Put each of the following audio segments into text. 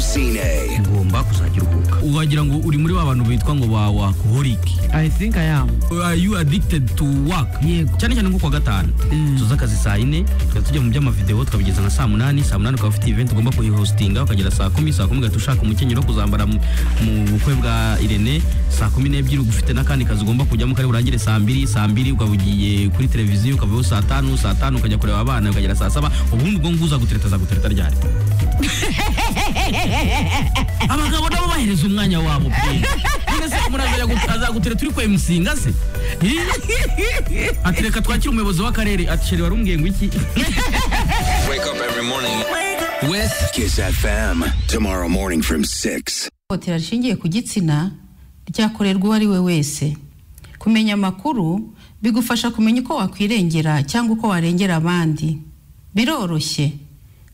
Sine. ugomba kuzajya uruhuka uwagira ngo uri muri ba bantu bitwa ngo ba workaholic i think i am are you addicted to work Yego. cyane cyane nko kuwa gatanu tuza akazi saa yine tukaba tujya mu by'amavideo tukabigeza nka saa munani saa munani ukaba ufite event ugomba kuyihostinga ukagera saa kumi saa kumi ugahita ushaka umukenyero wo kuzambara mu mu bukwe bwa irene saa kumi n'ebyiri ugufite n'akandi kazi ugomba kujyamo kari burangire saa mbiri saa mbiri ukaba ugiye kuri televiziyo ukavaho saa tanu saa tanu ukajya kureba abana ukagera saa saba ubundi ubwo ngubu uzagutereta azagutereta ryari abagabo nabo bahereza umwanya wabo pe. none se murazajya gutaza gutere turi kwa emusinga se atereka twakira umuyobozi w'akarere atisheri wari umbwiye ngo iki Wake up every morning. With Kiss FM. Tomorrow morning from 6. ihohotera rishingiye ku gitsina ryakorerwa uwo ari we wese kumenya amakuru bigufasha kumenya uko wakwirengera cyangwa uko warengera abandi biroroshye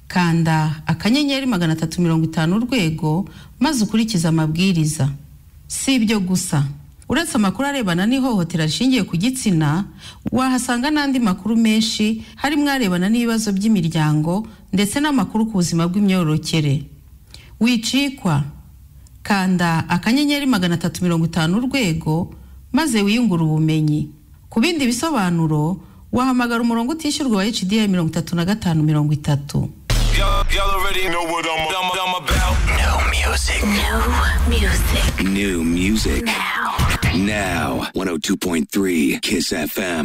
kanda akanyenyeri magana atatu mirongo itanu urwego maze ukurikize amabwiriza si ibyo gusa uretse amakuru arebana n'ihohotera rishingiye ku gitsina wahasanga n'andi makuru menshi harimo arebana n'ibibazo by'imiryango ndetse n'amakuru ku buzima bw'imyororokere wicikwa kanda akanyenyeri magana atatu mirongo itanu urwego maze wiyungure ubumenyi ku bindi bisobanuro wahamagara umurongo utishyurwa wa hda mirongo itatu na gatanu mirongo itatu Y'all, y'all already know what I'm, I'm, I'm about. New music. No music New music. now. Now. 102.3 Kiss FM.